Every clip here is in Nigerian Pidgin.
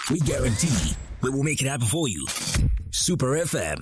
We guarantee we will make it happen for you. Super FM.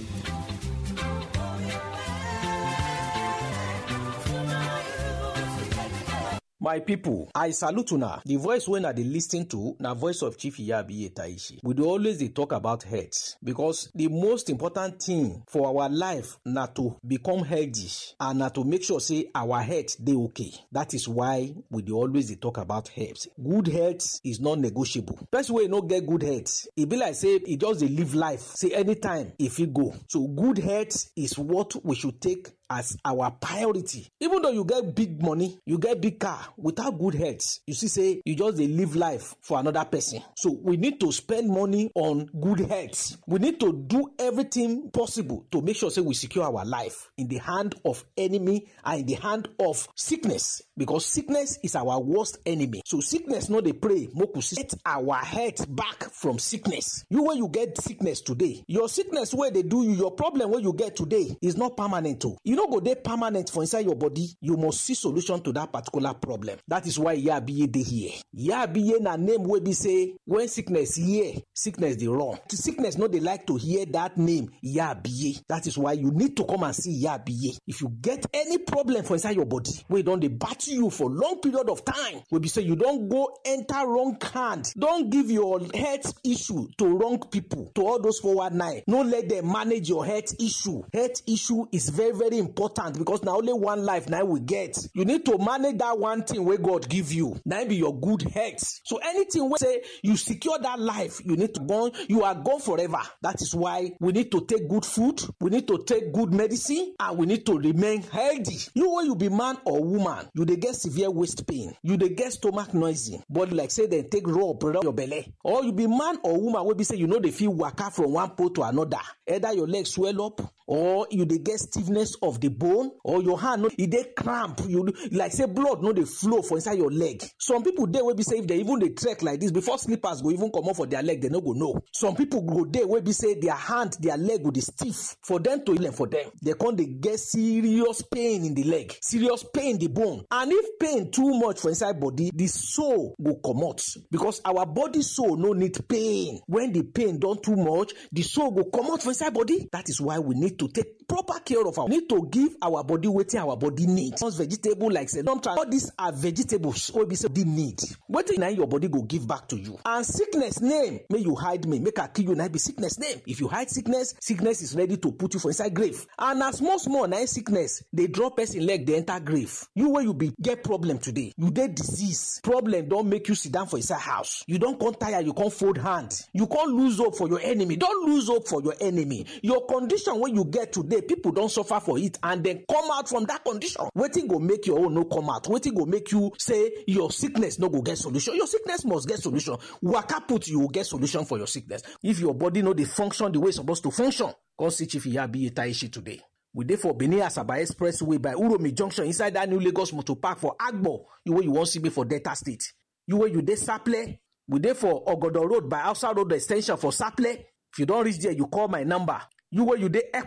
my pipo i salute una di voice wey una dey lis ten to na voice of chief iyabi etaishi we dey always dey talk about health because di most important thing for our life na to become healthy and na to make sure say our health dey okay that is why we dey always dey talk about health good health is non negotiable person wey no get good health e be like say e just dey live life say anytime e fit go so good health is what we should take as our priority even though you get big money you get big car without good health you see say you just dey live life for another person so we need to spend money on good health we need to do everything possible to make sure say we secure our life in the hand of enemy and in the hand of sickness because sickness is our worst enemy so sickness no dey pray make we get our health back from sickness you wey you get sickness today your sickness wey dey do you your problem wey you get today is not permanent o you no go dey permanent for inside your body you must see solution to that particular problem that is why yabiye dey here yabiye na name wey be say when sickness hear sickness dey run sickness no dey like to hear that name yabiye that is why you need to come and see yabiye if you get any problem for inside your body wey don dey battle you for long period of time wey be say you don go enter wrong hand don give your health issue to wrong people to all those forward nine no let them manage your health issue health issue is very very important because na only one life na we get you need to manage that one thing wey god give you na be your good health so anything wey say you secure that life you need to gone you are gone forever that is why we need to take good food we need to take good medicine and we need to remain healthy you wey you be man or woman you dey get severe waist pain you dey get stomach noisy body like say dem take rub rub your belle or you be man or woman wey be say you no dey fit waka from one pole to another either your leg swell up or you dey get stiffness of the bone or your hand no e dey cramp you like say blood no dey flow for inside your leg some people dey wey be say if dem even dey trek like this before slippers go even comot for their leg dem no go know some people go dey wey be say their hand their leg go dey stiff for dem to heal for dem dem come dey get serious pain in the leg serious pain in the bone and if pain too much for inside body the soul go comot because our body soul no need pain when the pain don too much the soul go comot for inside body that is why we need to take proper care of our need to give our body wetin our body need once vegetable like say don try all these are vegetables wey be say body need wetin na your body go give back to you and sickness name make you hide me make i kill you na be sickness name if you hide sickness sickness is ready to put you for inside grave and na small small na sickness dey draw person leg dey enter grave you wey you be get problem today you dey disease problem don make you sit down for inside house you don come tire you come fold hand you come lose hope for your enemy don lose hope for your enemy your condition wey you get today people don suffer for it and dem come out from that condition wetin go make your own no come out wetin go make you say your sickness no go get solution your sickness must get solution waka put you go get solution for your sickness if your body no dey function the way e suppose to function come see chief iyabi etaishi today we dey for benin asaba expressway by uromi junction inside that new lagos motor park for agbo you wey you wan see me for delta state you wey you dey saple we dey for ogodo road by hausa road ex ten sion for saple if you don reach there you call my number you wey you dey